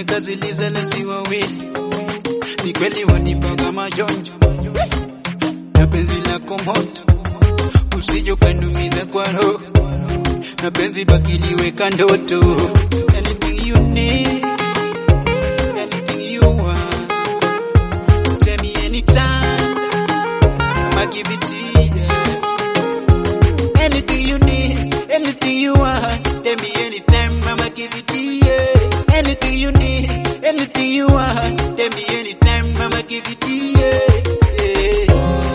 tazilizalesi wawili, ni kweli wanipaga majonjo na penzi lako moto, usije ukanumiza kwa roho na penzi bakiliweka ndoto. Anything you need, anything you want, tell me anytime, I'ma give it to you. Anything you need, anything you want, tell me anytime, I'ma give it to you. Anything you need, anything you want, tell me anytime, I'ma give it to you.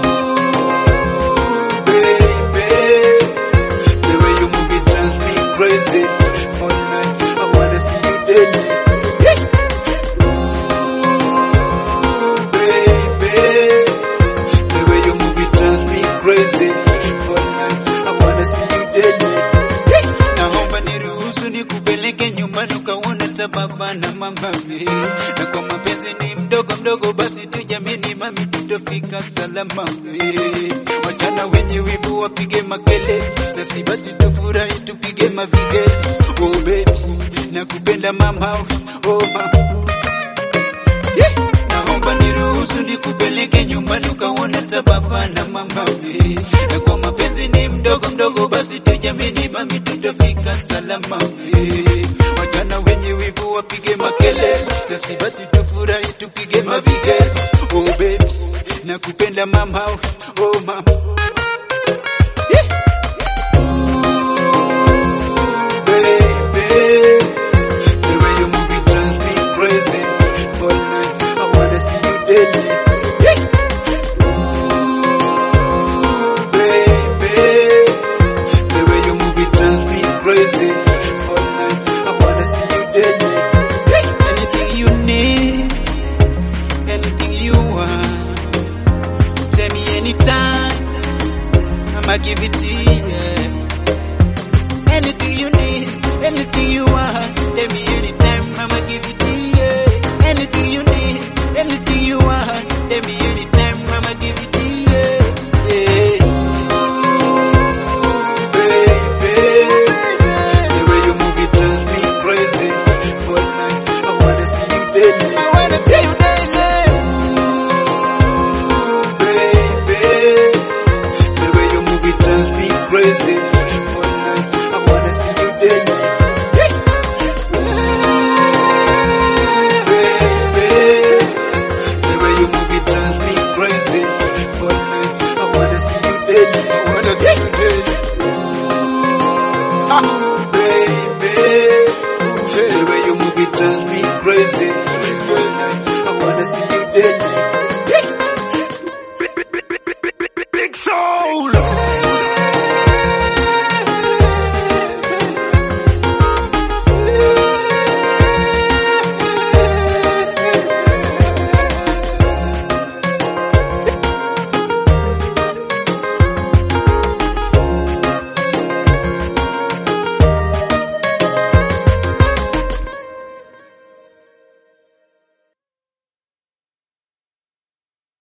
Ooh, baby. The way you move it drives me crazy. All night, I wanna see you daily. Ooh, baby. The way you move it drives me crazy. All night, I wanna see you daily. Naomba niruhusu nikupeleke nyumbani ukaona hata baba na mama we. Na kwa mapenzi ni mdogo mdogo, basi tujamini mami, tutafika salama we. Wajana wenye wivu wapige makele, na si basi tufurahi tupige mavige. Oh baby, nakupenda mama, oh mama. Yeah. Naomba niruhusu nikupeleke nyumbani ukaona hata baba na mama we. Na kwa mapenzi ni mdogo mdogo, basi tujamini mami, tutafika salama we. Wajana wenye wivu wapige makele, na si basi tufurahi tupige mavige. Oh baby, nakupenda mama, oh mama.